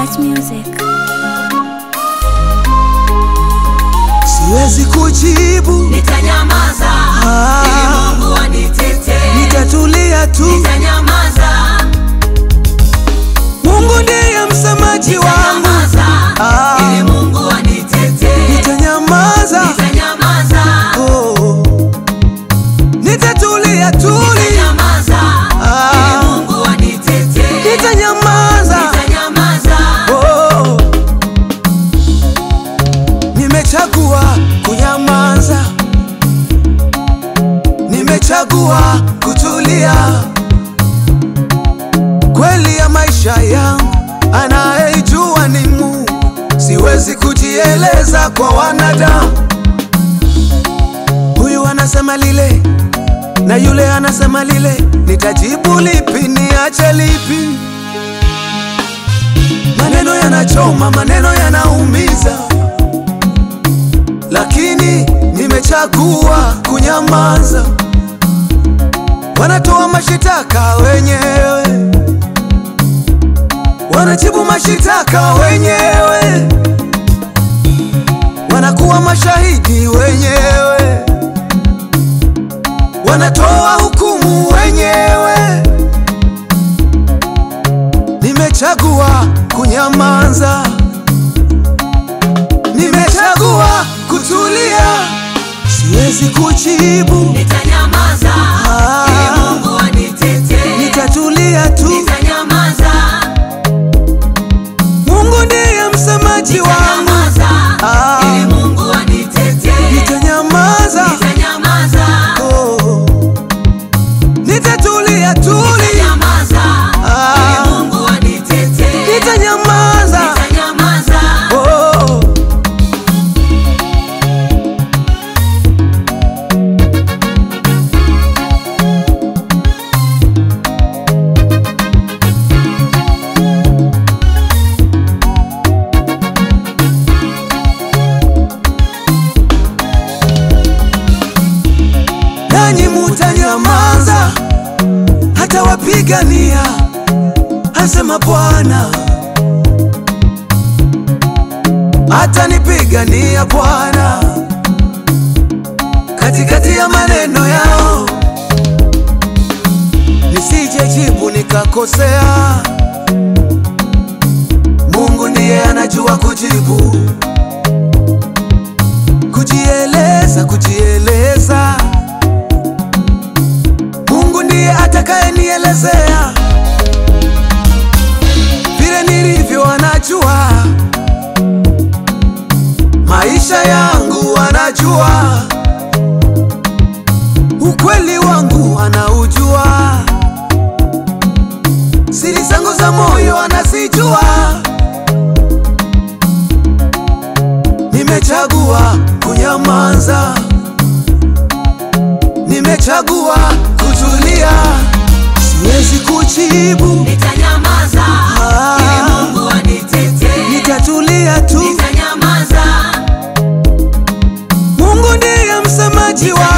Touch Music. Siwezi kujibu, Nitanyamaza Ah. ili Mungu anitetee. nitatulia tu. Nitanyamaza, Mungu ndiye msemaji wangu, nitanyamaza Ah. ili Mungu anitetee. nitanyamaza. Nitanyamaza, Oh. Nitatulia tuli, nitanyamaza Ah. ili Mungu anitetee. nitanyamaza. Nitanyamaza, Oh. Nimechagua kunyamaza, nimechagua kutulia. Kweli ya maisha yangu anayejua ni Mungu, siwezi kujieleza kwa wanadamu. Huyu anasema lile na yule anasema lile, nitajibu lipi? Niache lipi? Maneno yanachoma, maneno yanaumiza, lakini nimechagua kunyamaza. Wanatoa mashitaka wenyewe, wanajibu mashitaka wenyewe, wanakuwa mashahidi wenyewe, wanatoa hukumu wenyewe. Nimechagua kunyamaza, nimechagua kutulia, siwezi kujibu, nitanyamaza Ah. ili Mungu anitetee. nitatulia tu. Nitanyamaza, Mungu ndiye msemaji wangu, nitanyamaza Ah. ili Mungu anitetee. nitanyamaza, Nitanyamaza, oh. nitatulia tuli, nitanyamaza Ah. ili Mungu anitetee. nitanyamaza, Nitanyamaza, oh. nanyi mutanyamaza, hata wapigania, asema Bwana. Atanipigania Bwana katikati ya maneno yao, nisijejibu nikakosea. Mungu ndiye anajua kujibu, kujieleza, kujieleza. Mungu ndiye atakayenielezea vile nilivyo, anajua maisha yangu, anajua ukweli wangu, anaujua siri zangu za moyo, anazijua. Nimechagua kunyamaza, nimechagua kutulia, siwezi kujibu, nitanyamaza Ah. ili Mungu anitetee. nitatulia tu. Nitanyamaza, Mungu ndiye msemaji wangu,